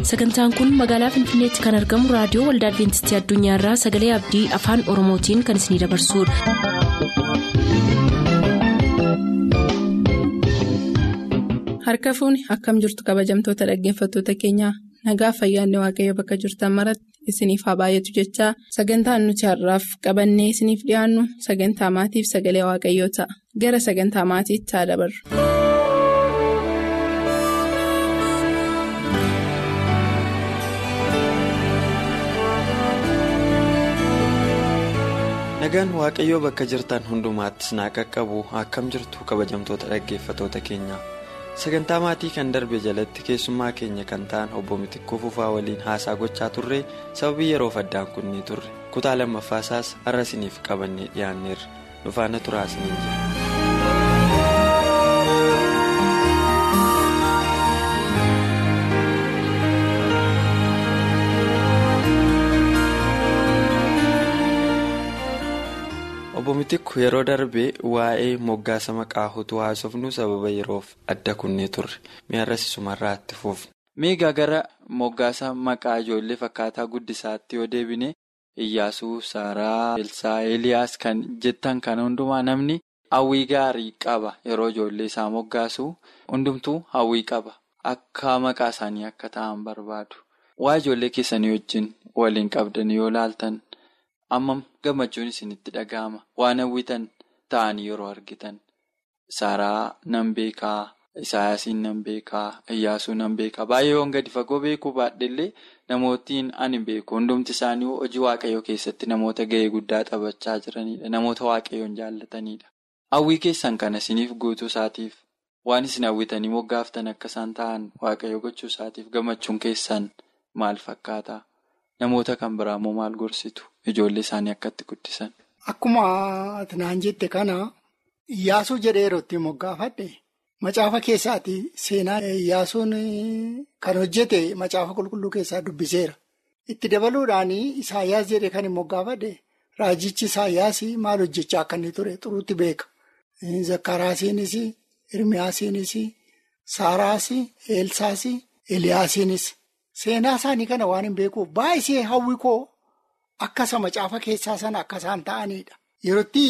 sagantaan kun magaalaa finfinneetti kan argamu raadiyoo waldaa adventistii addunyaarraa sagalee abdii afaan oromootiin kan isinidabarsudha. harka fuuni akkam jirtu kabajamtoota dhaggeeffattoota keenyaa nagaa fayyaanne waaqayyo bakka jirtan maratti isiniif haa baay'atu jechaa sagantaan nuti har'aaf qabannee isiniif dhiyaannu sagantaa maatiif sagalee waaqayyoo ta'a gara sagantaa maatiitti haa dabarru. nagaan waaqayyoo bakka jirtan hundumaattis naa qaqqabu akkam jirtu kabajamtoota dhaggeeffatoota keenya sagantaa maatii kan darbe jalatti keessummaa keenya kan ta'an obbo Mitikkoo Fufaa waliin haasaa gochaa turre sababii yeroof addaan kunnee turre kutaa lammaffaasaas har'a isiniif qabannee dhiyaanneerra nufaana turaa isiniin jira. obbo Mitikku yeroo darbe waa'ee moggaasa maqaa utuu haasofnu sababa yeroof adda kunnee turre mi'arras isumarraa itti fuufne. Meegaa gara moggaasa maqaa ijoollee fakkaataa guddisaatti yoo deebine Iyyaasuu, Saaraa, Elsaa, Eliyaas kan jettan kana hundumaa namni hawwii gaarii qaba yeroo ijoollee isaa moggaasu hundumtuu hawwii qaba akka maqaa isaanii akka ta'an barbaadu. Waa ijoollee keessanii wajjin waliin qabdan yoo laaltan. Amma gammachuun isinitti dhaga'ama. Waan hawwitan ta'anii yeroo argitan. Saaraa nan beekaa, Isaayyaasiin nan beekaa, Iyyaasuu nan beekaa. Baay'ee waan gadi fagoo beekuu baadhellee namootiin ani beeku. Hundumti isaanii hojii waaqayyoo keessatti namoota gahee guddaa taphachaa jiranidha. Namoota waaqayyoon jaallatanidha. Hawwii keessan kana isiniif guutuu isaatiif waan isin hawwitanii moggaaftan akka isaan ta'an waaqayyo gochuu isaatiif gammachuun keessan maal fakkaata? Namoota kan biraa immoo maal gorsitu? Ijoollee isaanii akkatti guddisan. Akkuma naan jette kana Iyyaasuu jedhee yeroo itti moggaafadhe macaafa keessaati seenaa Iyyaasuun kan hojjete macaafa qulqulluu keessaa dubbiseera. Itti dabaluudhaan Isaayyaas jedhee kan hin moggaafadhe raajichi Isaayyaas maal hojjechaa akka inni ture xuruutti beeka. Zakkaraasiinis, Hirmiyaasiinis, Saaraas, Eelsaas, Eliyaasiinis. Seenaa isaanii kana waan hin beekuuf baay'isee hawwi koo akkasa macaafa keessaa sana akka isaan ta'anidha. Yerootti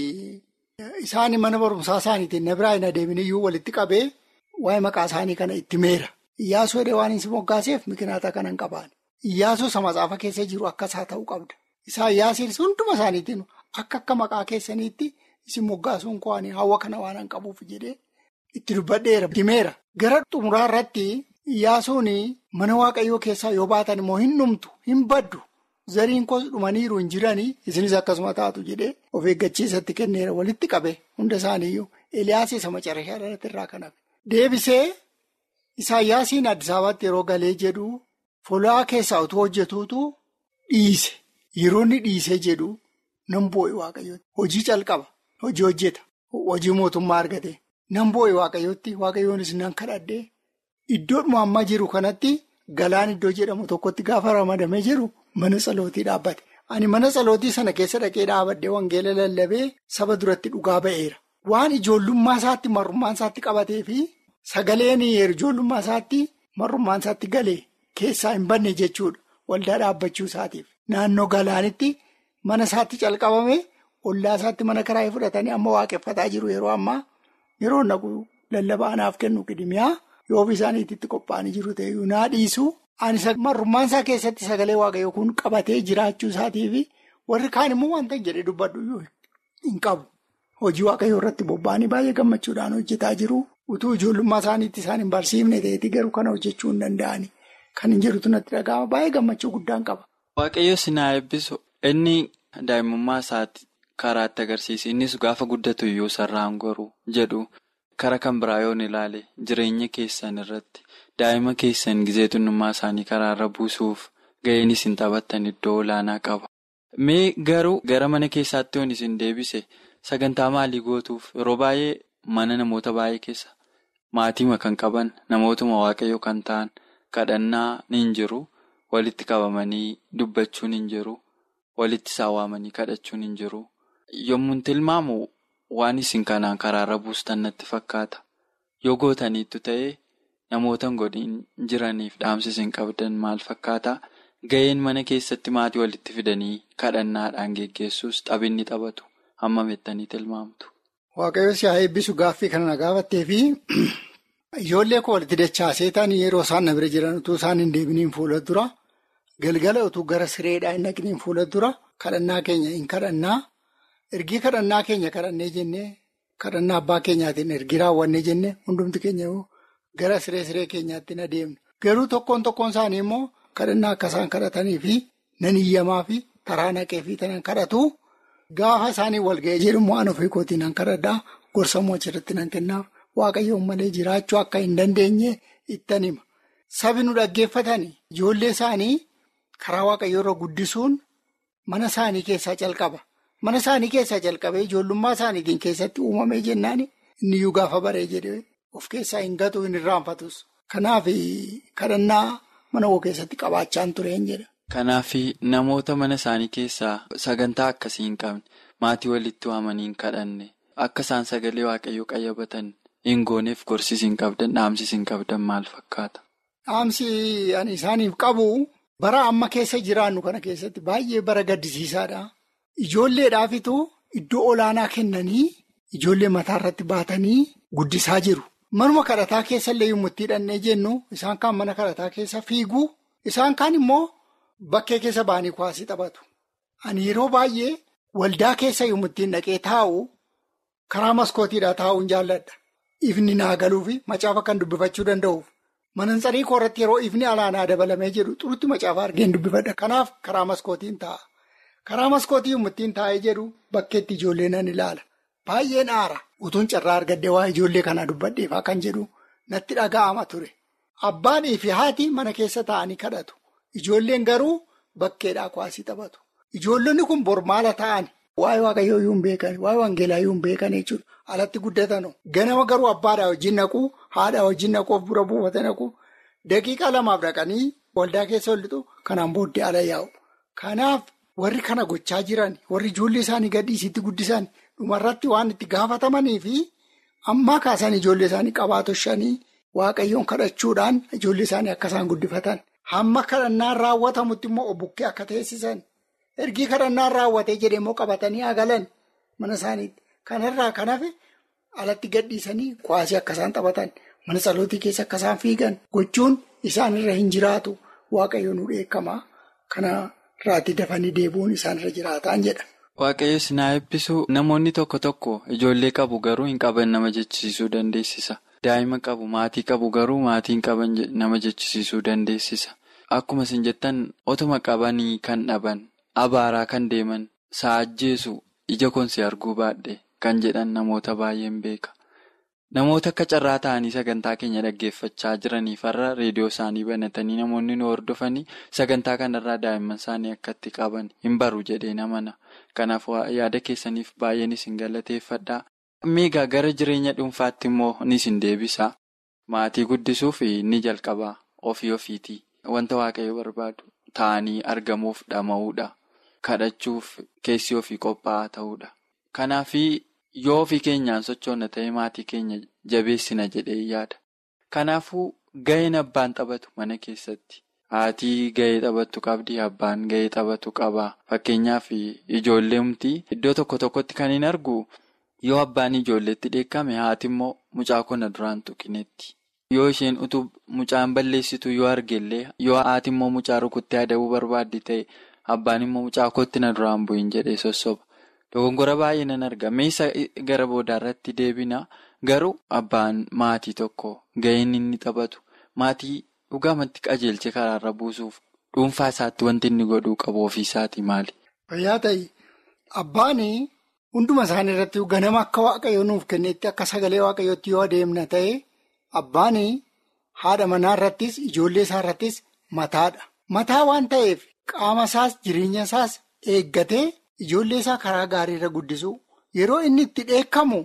isaan mana barumsaa isaaniitiin na biraa hin adeeminiyyuu walitti qabee waa'ee maqaa isaanii kana itti meera. Iyyaasuu edee waan hin moggaaseef mikinata kana hin qabaan. Iyyaasuu isa macaafa keessa jiru akka isaa ta'uu qabda. Isaayyaasiinis hunduma isaaniitiin akka akka maqaa keessaniitti isin moggaasuun ko'anii hawwa kana waan hin qabuuf jedhee itti dubbadheera. Dimeera. Gara xumuraa irratti. Iyyaasuun mana waaqayyoo keessaa yoo baatan immoo hin dhumtu hin baddu zariin koos dhumaniiru hin jiranii isinis akkasuma taatu jedhee of eeggachiisatti kenneera walitti qabe hunda isaaniiyyuu Eliyaas isa macarrashaa irratti irraa kan hafe. Deebisee Isaayyaasiin Addis Ababaatti yeroo galee jedhu folaa keessaa utuu hojjetuutu dhiise yeroo inni dhiisee jedhu nan boo'e waaqayyootti hojii calqaba hojii hojjeta hojii mootummaa argate nan boo'e waaqayyootti waaqayyoonis nan kadhadhee. Iddoodhuma ammaa jiru kanatti galaan iddoo jedhamu tokkotti gaafa ramadamee jiru mana tsalootii dhaabbate. Ani mana tsalootii sana keessa dhaqee dhaabadhee wangeela lallabee saba duratti dhugaa ba'eera. Waan ijoollummaa isaatti marrummaan isaatti qabatee fi sagaleen ijoollummaa isaatti marrummaan isaatti galee keessaa hin banne jechuudha. Waldaa dhaabbachuu isaatiif. Naannoo galaanitti mana isaatti calqabame ollaa isaatti mana karaayee fudhatanii amma waaqeffataa jiru yeroo ammaa yeroo naqu lallabaa anaaf kennu qidimiyaa. Yoo ofii isaaniitti qophaa'anii jiru ta'ee naa dhiisu ani marrummaan isaa keessatti sagalee waaqayyoo kun qabatee jiraachuu isaatiifi warri kaan immoo wanta jedhee dubbadhu hin qabu. Hojii waaqayyoo irratti bobba'anii baay'ee gammachuudhaan hojjetaa jiru. Utuu ijoollummaa isaaniitti isaan hin barsiifne ta'eeti garuu kana hojjechuu hin danda'ani. Kan hin jirutu natti dhaga'ama baay'ee gammachuu guddaan qaba. Waaqayyo sinaa eebbisu inni daa'imummaa isaatti karaatti agarsiise innis gaafa guddatu iyyuu sarraan goruu jedhu. Kara kan biraa yoon ilaale jireenya keessan irratti daa'ima keessan gizeetunnummaa isaanii karaarra buusuuf ga'een isin taphattan iddoo olaanaa qaba. Mee garuu gara mana keessaatti yoon isin deebise sagantaa maalii gootuuf yeroo baay'ee mana namoota baay'ee keessa maatiima kan qaban namootuma waaqayyoo kan ta'an kadhannaa ni jiru walitti qabamanii dubbachuun hin jiru walitti saawwamanii kadhachuun hin jiru yommuu tilmaamu. Waan isin kanaan karaarra buustan natti fakkaata. Yoo gootaniittu ta'ee namoota godhin jiraniif dhaamsi isin qabdan maal fakkaata? Ga'een mana keessatti maatii walitti fidanii kadhannaadhaan geggeessuus taphinni taphatu hammam jettanii tilmaamtu? Waaqayyo si haa eebbisu gaaffii kana na gaafattee fi ijoollee koo walitti dachaasee ta'anii yeroo isaan na bira jiran utuu isaan hin deebiniin fuula dura galgala utuu gara sireedhaa hin dhaqiniin fuula dura kadhannaa keenya hin kadhannaa ergii kadhannaa keenya kadhannee jennee kadhannaa abbaa keenyaatiin ergii raawwannee jennee hundumti keenya gara siree siree keenyaatti na deemne garuu tokkoon tokkoon isaanii immoo kadhannaa akka isaan kadhatanii fi nan iyyamaa fi taraa naqee fi tanan kadhatu. Gaafa isaanii walga'ee jedhamu waan ofii kootii nan kadhadhaa gorsamuu achirratti nan kennaaf waaqayyoon malee jiraachuu akka hin dandeenye ittan hima. Sabi nu dhaggeeffatan ijoollee isaanii karaa waaqayyoo irra guddisuun mana isaanii keessaa calqaba. Mana isaanii keessaa calqabee ijoollummaa isaaniitiin keessatti uumamee jennaan inni iyyuu gaafa baree jedhee of keessaa hin gatu hin irraanfatus. Kanaaf kadhannaa mana koo keessatti qabaachaan tureen jedha. Kanaaf namoota mana isaanii keessaa sagantaa akkasii hin qabne maatii walitti waamanii hin kadhanne akka isaan sagalee waaqayyoo qayyabatan hin gooneef gorsis hin qabdan dhaamsis hin qabdan maal fakkaata? Dhaamsi ani isaaniif qabu bara amma keessa jiraannu kana keessatti baay'ee bara gaddisiisaadha. Ijoolleedhaafitu iddoo olaanaa kennanii ijoollee mataa irratti baatanii guddisaa jiru. Manuma kadhataa keessa illee yommuu itti hidhannee jennu isaan kaan mana kadhataa keessa fiigu isaan kaan immoo. Bakkee keessa ba'anii kuwaasii taphatu. Ani yeroo baay'ee waldaa keessa yommuu ittiin dhaqee taa'u karaa maskootiidhaa taa'uun jaalladha. Ifni naa galuu fi macaafa kan dubbifachuu danda'uuf. Manansarii koo irratti yeroo ifni alaanaa dabalamee jedhu xurutti macaafa argeen dubbifadha. Kanaaf karaa maskootiin taa'a. Karaa maskootii yommuu ittiin taa'ee jedhu bakkeetti ijoollee nan ilaala. Baay'een aara. Utuun carraa argadde waa ijoollee kana dubbadheefaa kan jedhu natti dhaga'ama ture. Abbaanii fi haati mana keessa taa'anii kadhatu. Ijoolleen garuu bakkeedhaa kuwaasii taphatu. Ijoollonni kun bor maala ta'an waa'ee waaqayyoo iyyuu hin beekan, waa'ee wangeelaa iyyuu hin beekan jechuudha. Alatti guddatanu. Ganama garuu abbaadhaa wajjin naqu, haadhaa wajjin naqu, of bira buufata naqu. Daqiiqaa lamaaf dhaqanii waldaa keessa hollitu kanaan booddee ala yaa'u. Kanaaf warri kana gochaa jiran, warri ijoollee isaanii gadhiisitti guddisan dhumarratti waan itti gaafatamanii fi ammaa kaasan ijoollee isaanii qabaatoshanii waaqayyoon kadhachuudhaan ijoollee isaanii akka isaan guddifatan. Hamma kadhannaan raawwatamutti immoo bukkee akka teessisan ergii kadhannaan raawwatee jedhee immoo qabatanii agalan mana isaaniitti. Kanarraa kan hafe alatti gadhiisanii kuwaasii akka isaan taphatan mana salootii keessa akka isaan fiigan gochuun isaanirra hin jiraatu waaqayyo nu dheekkamaa kanarraatti dafanii deebi'uun isaanirra jiraataan jedha. Waaqayyo sinaa eebbisu namoonni tokko tokko ijoollee qabu garuu hin qaban nama jechisiisuu dandeessisa. Daa'ima qabu maatii qabu garuu maatiin qaban nama jechisiisuu dandeessisa. Akkuma isin jettan otuma qabanii kan dhaban abaaraa kan deeman saajjeesu ija koonsi arguu baadhe kan jedhan namoota baay'een beeka. Namoota akka carraa ta'anii sagantaa keenya dhaggeeffachaa jiraniif har'a reediyoo isaanii banatanii namoonni nu hordofanii sagantaa kanarraa daa'imman isaanii akka itti qaban hin baru jedhee namana. Kanaaf yaada keessaniif baay'een isin galateeffadha. Miigaa gara jireenya dhuunfaatti immoo ni isin deebisa. Maatii guddisuuf ni jalqaba ofii ofiitii. Wanta waaqayyo barbaadu ta'anii argamuuf dhama'uudha. Kadhachuuf keessi ofii qophaa'aa ta'uudha. Kanaaf yoo ofii keenyaan sochoonna ta'e maatii keenya jabeessina jedhee yaada. Kanaafuu ga'een abbaan taphatu mana keessatti. Haatii ga'ee taphattu qabdi, abbaan ga'ee taphatu qaba. Fakkeenyaaf ijoolleemti iddoo tokko tokkotti kan hin argu. Yoo abbaan ijoolleetti dheekkame haati immoo mucaa kona duraan tuqinetti. Yoo isheen utuu mucaan balleessitu yoo argellee yoo haati immoo mucaa rukuttee adabuu barbaaddi ta'e abbaan immoo mucaa kootti na duraan bu'iin jedhee sossoba. Dogongora baay'ee nan arga. Meeshaa gara boodaarratti deebina garuu abbaan maatii tokko ga'een inni taphatu maatii dhugaamatti qajeelche karaarra buusuuf dhuunfaa isaatti wanti inni godhuu qabu ofiisaatii maali? Fayyaa ta'e abbaanii. Hunduma isaanii irratti ganama akka waaqayyo nuuf kennetti akka sagalee waaqayyootti yoo adeemna ta'e abbaan haadha manaa irrattis ijoollee isaa irrattis mataadha. Mataa waan ta'eef qaama isaas jireenya isaas eeggatee ijoollee isaa karaa gaarii irra guddisu yeroo inni itti dheekkamu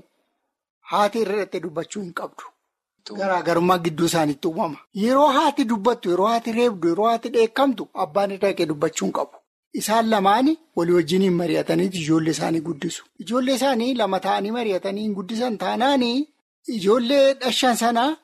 haati irratti dubbachuu hin qabdu. Garaagarummaa gidduu isaaniitti uumama. Yeroo haati dubbattu yeroo haati reebdu yeroo haati dheekkamtu abbaan irra dhaqee dubbachuu hin qabu. Isaan lamaanii walii wajjiniin mari'atanii ijoollee isaanii guddisu. Ijoollee isaanii lama ta'anii mari'atanii hin guddisan taanaanii ijoollee dhashan sanaa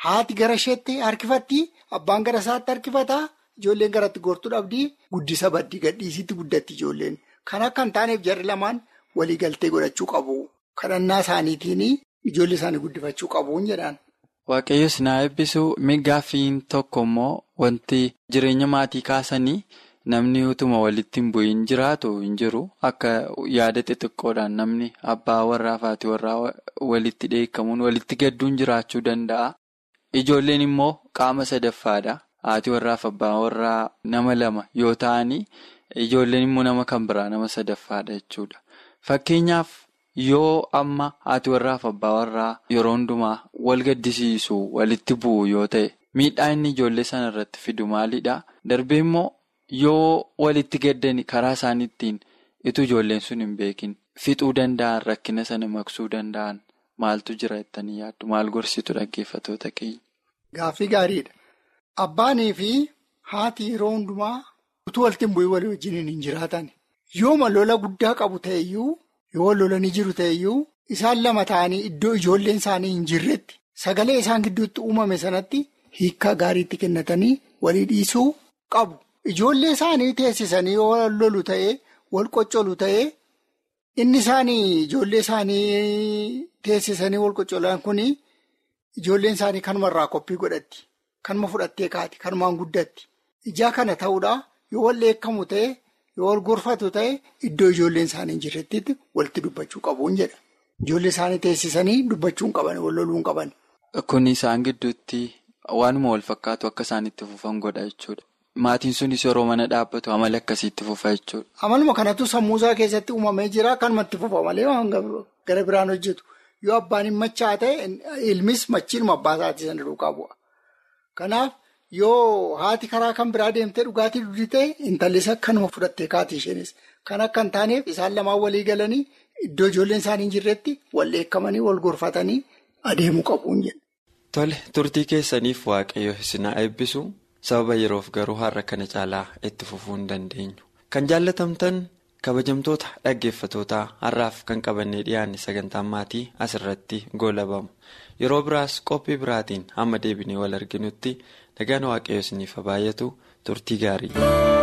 haati gara isheetti harkifatti abbaan gara isaatti harkifataa ijoolleen garatti gortuu dhabdii guddisa baddii gadhiisitti guddatti ijoolleen kan akka hin taaneef jarri lamaan waliigaltee godhachuu qabu kadhannaa isaaniitiin ijoollee isaanii guddifachuu qabuun jedhaan. Waaqayyoos na eebbisu migaaffiin tokko immoo wanti jireenya maatii kaasanii. Namni utuma walitti hin bu'iin jiraatu hin jiru akka yaada xixiqqoodhaan namni abbaa warraa fi haati warraa walitti dheekkamuun walitti gadduun jiraachuu danda'a. Ijoolleen immoo qaama sadaffaadha. Haati warraa fi abbaa warraa nama lama yoo ta'anii ijoolleen immoo nama kan biraa nama sadaffaadha jechuudha. Fakkeenyaaf yoo amma haati warraa fi abbaa warraa yeroo hundumaa wal gaddisiisu walitti bu'u yoo ta'e miidhaa inni ijoollee sana irratti fidu maalidha? Darbee immoo. Yoo walitti gaddani karaa isaaniittiin itu ijoolleen sun hin beekin fixuu danda'an rakkina sana maqsuu danda'an maaltu jira jettanii yaaddu maal gorsitu dhaggeeffatoota keenya. Gaaffii gaariidha. Abbaanii fi haati yeroo hundumaa utuu walitti hin bu'in walii wajjin hin jiraatan. Yooma lola guddaa qabu ta'eyyuu yoo lolanii jiru ta'eyyuu isaan lama ta'anii iddoo ijoolleen isaanii hin jirretti sagalee isaan gidduutti uumame sanatti hiikkaa gaariitti kennatanii walii dhiisuu qabu. Ijoollee isaanii teessisanii yoo lolu ta'ee wal qoccolu ta'ee inni isaanii ijoollee isaanii teessisanii wal qoccolan kuni ijoolleen isaanii kanumarraa qophii godhatti. Kanuma fudhattee kaati. Kanumaan guddatti. Ijaa kana ta'uudhaa yoo wal dheekkamu ta'e yoo wal gorfatu ta'e iddoo ijoolleen isaanii hin jirretti walitti dubbachuu qabuun jedha. Ijoollee isaanii teessisanii dubbachuu hin qaban wal loluu hin qaban. Kun isaan gidduutti waanuma wal fakkaatu akka isaan itti fufan godha jechuudha. Maatiin sunis yeroo mana dhaabbatu amala akkasiitti fufa jechuudha. Amaluma kanatu sammuusaa keessatti uumamee jira kanumatti fufa malee waan gara biraan hojjetu. Yoo abbaan hin machaa ta'e ilmis machiinuma abbaa isaatii sana duukaa bu'a. Kanaaf yoo haati karaa kan biraa deemtee dhugaatii dhugdii ta'e intallis akkanuma fudhattee kaati isheenis. Kan akka hin taaneef isaan lamaan walii galanii iddoo ijoolleen isaanii hin jirretti wal dheekkamanii wal gorfatanii adeemuu qabuun jedha. Tole turtii keessaniif waaqayyo isin haa eebbisu. sababa yeroof garuu har'a kana caalaa itti fufuu hin dandeenyu kan jaallatamtan kabajamtoota dhaggeeffatootaa har'aaf kan qabannee dhiyaanne sagantaan maatii asirratti goolabamu yeroo biraas qophii biraatiin hamma deebinee wal arginutti nagaan waaqayyo isiniif haa baay'atu turtii gaarii.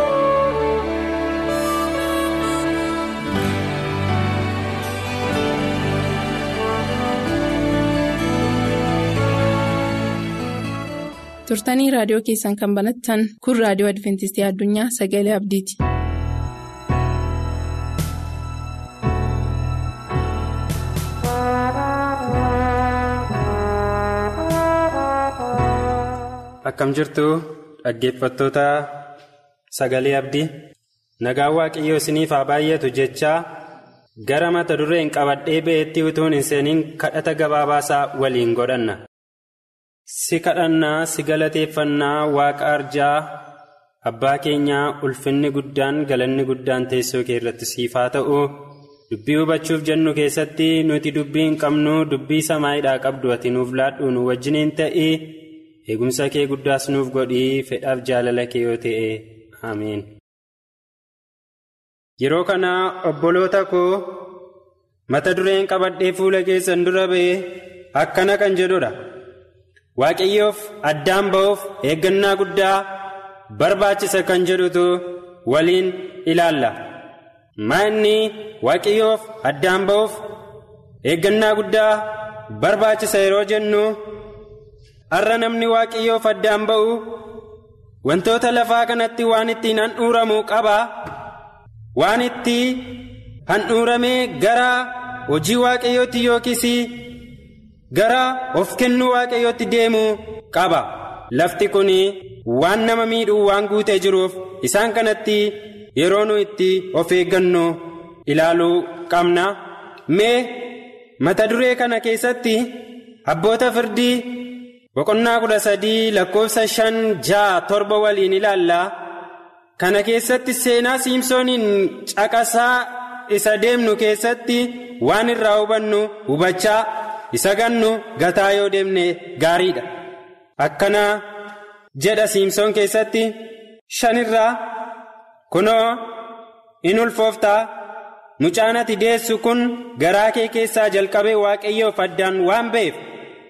turtanii raadiyoo keessan kan banattan kun raadiyoo adventistii addunyaa sagalee abdiiti. akkam jirtu dhaggeeffattoota sagalee abdii nagaan waaqayyoo isiniif haa baay'atu jechaa gara mata dureen qabadhee ba'eetti utuun hin seeniin kadhata gabaabaasaa waliin godhanna. si kadhannaa si galateeffannaa waaqa arjaa abbaa keenyaa ulfinni guddaan galanni guddaan teessoo kee irratti siif haa ta'u dubbii hubachuuf jennu keessatti nuti dubbii hin qabnu dubbii samaayiidhaa qabdu ati nuuf laadhu nu wajjiniin ta'ii eegumsa kee guddaas nuuf godhii fedhaaf jaalala kee yoo ta'e ameen. yeroo kana obboloota koo mata dureen qabadhee fuula keessan dura ba'e akkana kan jedhudha. waaqayyoof addaan ba'uuf eeggannaa guddaa barbaachisa kan jedhutu waliin ilaalla maa'inni waaqayyoof addaan ba'uuf eeggannaa guddaa barbaachisa yeroo jennu har'a namni waaqayyoof addaan ba'u wantoota lafaa kanatti waan ittiin handhuuramu qaba waan itti handhuuramee gara hojii waaqayyootti yookiis gara of kennuu waaqayyootti deemu qaba lafti kun waan nama miidhuu waan guutee jiruuf isaan kanatti yeroo nu itti of eeggannu ilaaluu qabna mee mata duree kana keessatti abboota firdii boqonnaa kudha sadii lakkoofsa shan ja'a torba waliin ilaalla kana keessatti seenaa siimsooniin caqasaa isa deemnu keessatti waan irraa hubannu hubachaa isa gannu gataa yoo deemne gaariidha akkana jedha siimsoon keessatti shanirraa kunoo in ulfooftaa mucaan ati deessu kun garaa kee keessaa jalqabee waaqayyoof addaan waan ba'eef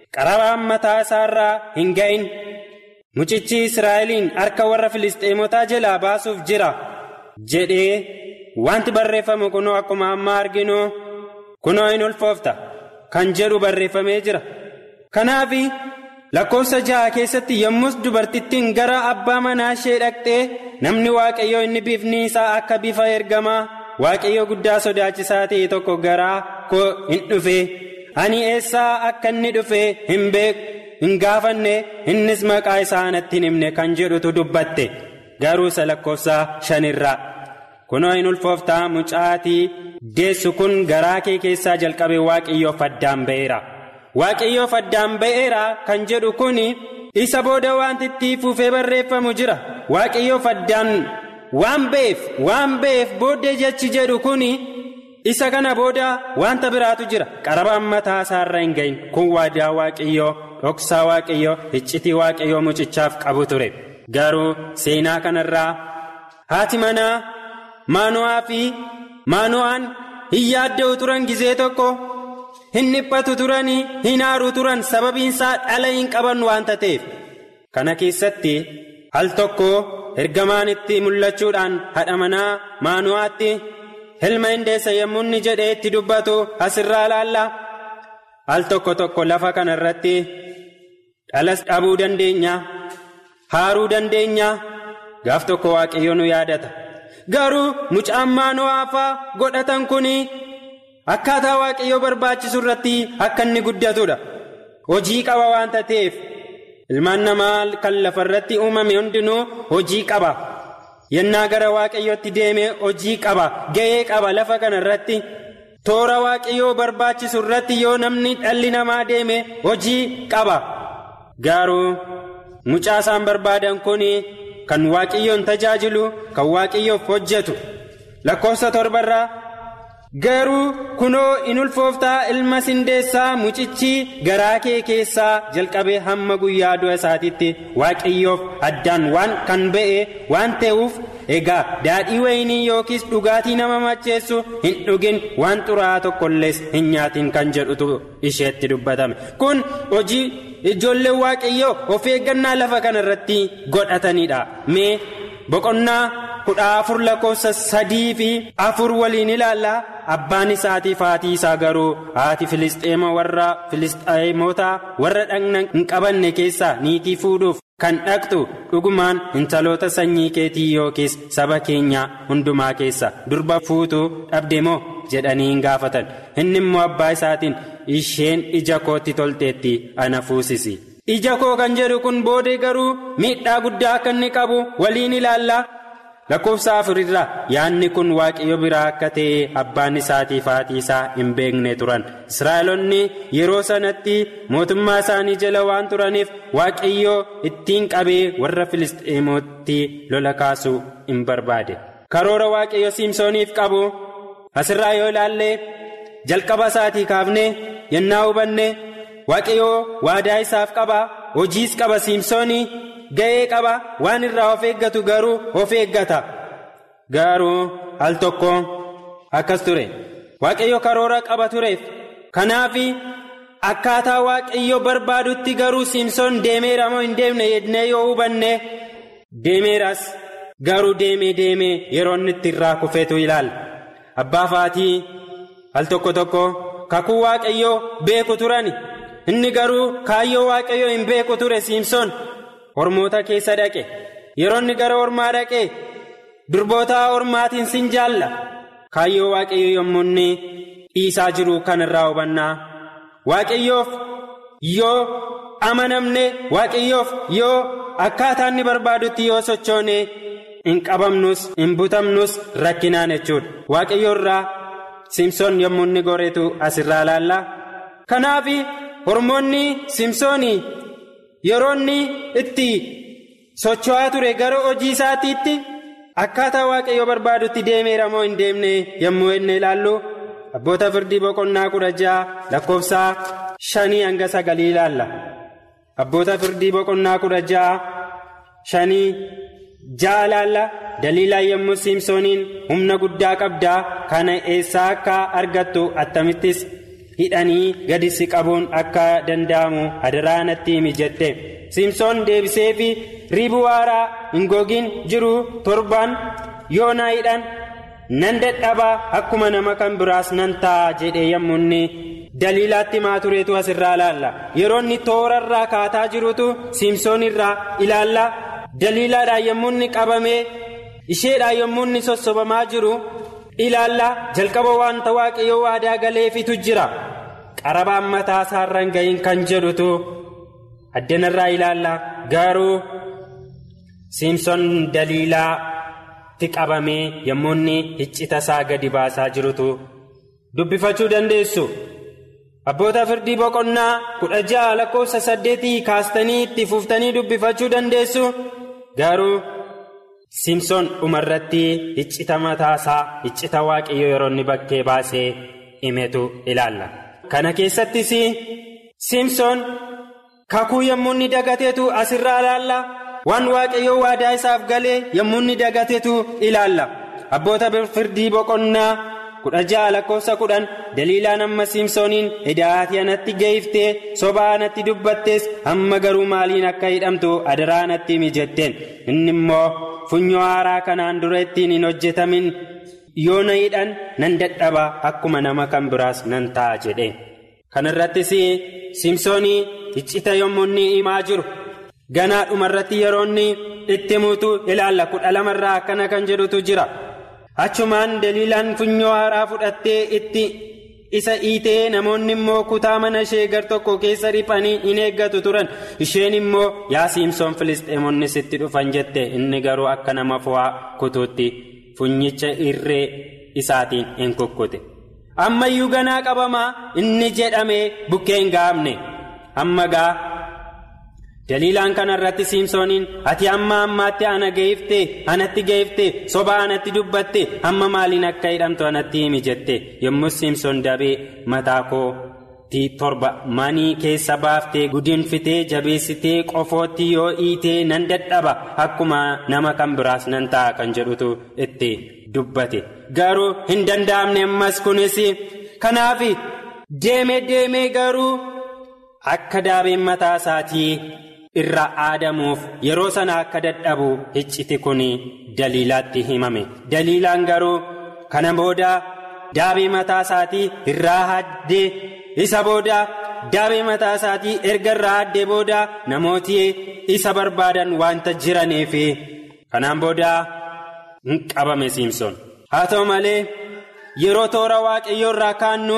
qarabaan mataa isaarraa hin ga'in mucichi israa'eliin harka warra filisxeemotaa jalaa baasuuf jira jedhee wanti barreeffamu kunoo akkuma ammaa arginu kunoo hin ulfoofta kan jedhu barreeffamee jira kanaaf lakkoofsa ja'a keessatti yommus dubartittiin gara abbaa manaa ishee dhaqxee namni waaqayyoo inni bifni isaa akka bifa ergamaa waaqayyoo guddaa sodaachisaa ta'e tokko garaa koo hin dhufe ani eessaa akka inni dhufe hin beeku hin gaafanne innis maqaa isaa natti hin himne kan jedhutu dubbatte garuu isa lakkoofsa shanirraa kunoo hin ulfooftaa mucaatii deessu kun garaa kee keessaa jalqabee waaqayyoof addaan ba'eera. waaqayyoof addaan ba'eera kan jedhu kun isa booda wanti itti fuufee barreeffamu jira waaqayyoof addaan waan ba'eef waan ba'eef booddee jechi jedhu kun isa kana booda wanta biraatu jira qarabaan mataa isaarra hin gahin kun waadaa waaqayyoo dhoksaa waaqayyoo iccitii waaqayyoo mucichaaf qabu ture garuu seenaa kanarraa haati manaa maanu'aa fi maanu'aan hin yaadda'u turan gizee tokko. hin dhiphatu turanii hin aaru turan sababiinsaa dhala hin qaban waanta ta'eef kana keessatti al tokko ergamaan itti mul'achuudhaan haadha manaa maanu'aatti ilma hindeessa yommuu inni jedhee itti dubbatu asirraa ilaalla al tokko tokko lafa kana irratti dhalas dhabuu dandeenya haaruu dandeenya gaaf tokko waaqayyo nu yaadata garuu mucaan maanu'aafaa godhatan kunii. akkaataa waaqayyoo barbaachisu irratti akka inni guddatudha hojii qaba waanta ta'eef ilmaan namaa kan lafa irratti uumame hundinuu hojii qaba yennaa gara waaqayyootti deeme hojii qaba ga'ee qaba lafa kana irratti toora waaqayyoo barbaachisu irratti yoo namni dhalli namaa deeme hojii qaba garuu mucaa isaan barbaadan kun kan waaqayyoon tajaajilu kan waaqayyoof hojjetu lakkoofsa torbarraa. garuu kunoo in ulfooftaa ilma sindeessaa mucichi garaa kee keessaa jalqabee hamma guyyaa du'a isaatiitti waaqayyoof addaan waan kan ba'e waan ta'uuf egaa daadhii wayinii yookiis dhugaatii nama macheessu hin dhugin waan xuraa'aa tokkollees hin nyaatin kan jedhutu isheetti dubbatame kun hojii ijoollee waaqayyoo of eeggannaa lafa kana irratti godhatanidha mee boqonnaa. kudha afur lakkoofsa sadii fi afur waliin ilaalla abbaan isaatiif haatii isaa garuu haati filisxeema warra filisxeemota warra dhagna hin qabanne keessaa niitii fuudhuuf kan dhaqxu dhugumaan intaloota sanyii keetii yookiis saba keenyaa hundumaa keessa durba fuutuu dhabde moo jedhanii hin gaafatan inni immoo abbaa isaatiin isheen ija kootti tolteetti ana fuusisi. ija koo kan jedhu kun boodee garuu miidhaa guddaa akka inni qabu waliin ilaalla. lakkoofsa afurirraa yaadni kun waaqayyo biraa akka ta'e abbaan isaatiif haati isaa hin beekne turan israa'elonni yeroo sanatti mootummaa isaanii jala waan turaniif waaqayyo ittiin qabee warra filisxeemootti lola kaasuu hin barbaade karoora waaqayyo siimsooniif qabu asirraa yoo ilaalle jalqaba isaatii kaafne yennaa hubanne waaqayyo waadaa isaaf qaba hojiis qaba siimsoonii. ga'ee qaba waan irraa of eeggatu garuu of eeggata garuu al tokko akkas ture waaqayyo karoora qaba tureef kanaaf akkaataa waaqayyo barbaadutti garuu siimsoon deemeera moo hin deemne jennee yoo hubanne deemeeras garuu deemee deemee yeroo inni itti irraa kufeetu ilaala abbaa faatii al tokko tokko kakuu waaqayyoo beeku turani inni garuu kaayyoo waaqayyoo hin beeku ture siimsoon. ormoota keessa dhaqe yeroo inni gara ormaa dhaqe durboota ormaatiin sin jaalla kaayyoo waaqayyo yommuu inni dhiisaa jiru kanarraa hubannaa waaqayyoof yoo amanamne waaqayyoof yoo akkaataa inni barbaadutti yoo sochoone hin qabamnus hin butamnus rakkinaan jechuudha waaqayyo irraa simsoon yommuu inni goreetu asirraa ilaalla kanaaf hormoonni simsoonii. yeroo inni itti socho'aa ture gara hojii isaatiitti akkaataa waaqayyo barbaadutti deemeera moo hin deemne yommuu inni ilaallu abboota firdii boqonnaa kudha ja'a lakkoofsa shanii hanga sagalii ilaalla abboota firdii boqonnaa kudha ja'a shanii ja'a ilaalla daliilaa yommuu siimsooniin humna guddaa qabdaa kana eessaa akka argattu attamittis hidhanii gadi si qabuun akka danda'amu adaraa natti himi jette simsoon deebisee fi riibuu haaraa hin gogiin jiru torban yoo na hidhan nan dadhabaa akkuma nama kan biraas nan ta'a jedhee yommuu inni daliilaatti maa tureetu asirraa ilaalla yeroo inni toorarraa kaataa jirutu simsoon irraa ilaalla daliilaadhaan yommuu inni qabamee isheedhaan yommuu inni sossobamaa jiru ilaalla jalqaba wanta waaqayyoo waadaa galeefitu jira qarabaan mataa isaarra hin gahin kan jedhutu addanarraa ilaalla garuu simsoon daliilaatti qabamee yommuu inni iccita isaa gadi baasaa jirutu dubbifachuu dandeessu. abboota firdii boqonnaa kudha ja'a lakkoofsa saddeetii kaastanii itti fuuftanii dubbifachuu dandeessu garuu simsoon dhumarratti iccita mataasaa iccita waaqayyo yeroo inni bakkee baasee himetu ilaalla kana keessattis simsoon kakuu yommuu inni dagateetu asirraa ilaalla waan waaqayyo waadaa isaaf galee yommuu inni dagateetu ilaalla abboota firdii boqonnaa. kudha ja'a lakkoofsa kudhan daliilaan amma simsooniin hidhaatii anatti geeyiftee sobaa anatti dubbattees amma garuu maaliin akka hidhamtu adaraa anatti himi jetteen inni immoo funyoo haaraa kanaan dura ittiin hin hojjetamin yoo na hidhan nan dadhaba akkuma nama kan biraas nan ta'a jedhe kanarrattis simsoonii iccita yommuu inni himaa jiru ganaa dhumarratti yeroo inni itti himuutu ilaalla kudha lamarraa akkana kan jedhutu jira. achumaan daliilaan funyoo haaraa fudhattee itti isa dhiitee namoonni immoo kutaa mana ishee gar tokko keessa riphanii in eeggatu turan isheen immoo yaa simsoon filisxeemonni sitti dhufan jette inni garuu akka nama fo'aa kutuutti funyicha irree isaatiin hin kukkute ammayyuu ganaa qabamaa inni jedhamee bukkee hin gaafne amma gaa. daliilaan kanarratti simsooniin ati amma ammaatti ana geeyifte anatti geeyifte soba anatti dubbatte amma maaliin akka hidhamtu anatti himi jette yommuu simsoon dabee mataa kootii torba manii keessa baaftee gudinfitee jabeessitee qofootti yoo hiitee nan dadhaba akkuma nama kan biraas nan ta'a kan jedhutu itti dubbate garuu hin danda'amne ammas kunis kanaaf deemee deemee garuu akka daabeen mataa isaatii. irraa aadamuuf yeroo sana akka dadhabu icciti kun daliilaatti himame daliilaan garuu kana booda daabee mataa isaatii irraa haddee isa booda daabee mataa isaatii erga irraa haddee booda namooti isa barbaadan wanta jiraniif kanaan booda hin qabame simsoon haa ta'u malee yeroo toora waaqayyoo irraa kaannu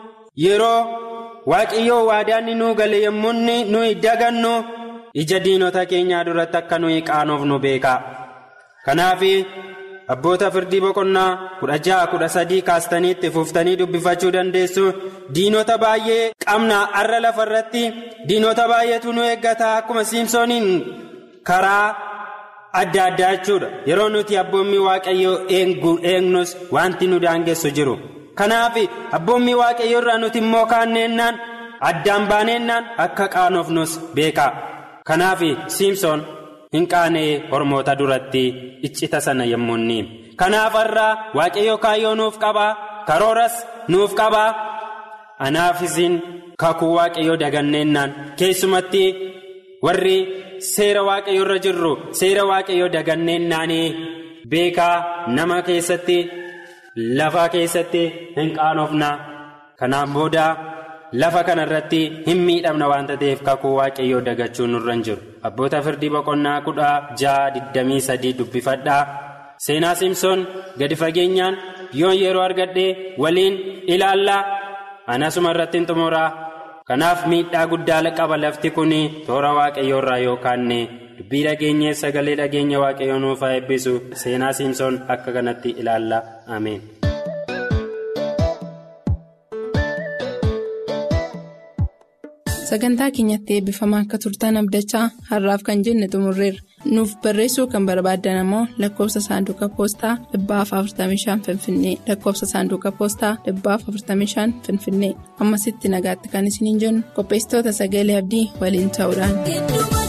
yeroo waaqayyoo waadaanni nuu gale yommuu nuyi dagannu. ija diinota keenyaa duratti akka nuyi qaanofnu beekaa kanaaf abboota firdii boqonnaa kudha ja'a kudha sadii kaastanii itti fuuftanii dubbifachuu dandeessu diinota baay'ee qabna arra lafa irratti diinota baay'eetu nu eeggataa akkuma siimsooniin karaa adda addaa jechuudha yeroo nuti abboommii waaqayyoo eegnus wanti nu daangessu jiru kanaaf abboommii waaqayyoo irraa nuti immoo kaanneennaan addaan baaneennaan akka qaanofnus beekaa. kanaaf siimsoon hin qaanee hormoota duratti iccita sana yommuu inni kanaaf irraa waaqayyo kaayyoo nuuf qabaa karooras nuuf qabaa anaaf isin kakuu waaqayyoo daganneennaan keessumatti warri seera waaqayyo irra jirru seera waaqayyoo daganneennaanii beekaa nama keessatti lafaa keessatti hin qaanofna kanaaf booda. lafa kana irratti hin miidhamna waanta ta'eef kakuu waaqayyoo dagachuun nurra hin jiru abboota firdii boqonnaa kudha ja'a digdamii sadii dubbifadhaa seenaa simsoon gadi fageenyaan yoon yeroo argadhee waliin ilaallaa anasuma irratti hin xumuraa kanaaf miidhaa guddaa qaba lafti kun toora waaqayyoo irraa yoo kaanne dubbii dhageenyee sagalee dhageenya waaqayyoo nuuf haa eebbisu seenaa simsoon akka kanatti ilaallaa ameen. sagantaa keenyatti eebbifamaa akka turtan abdachaa har'aaf kan jenne xumurreerra nuuf barreessuu kan barbaaddan ammoo lakkoofsa saanduqa poostaa 45 finfinnee lakkoofsa saanduqa poostaa 45 finfinnee ammasitti nagaatti kan isiniin jennu qopheessitoota sagalee abdii waliin ta'uudhaan.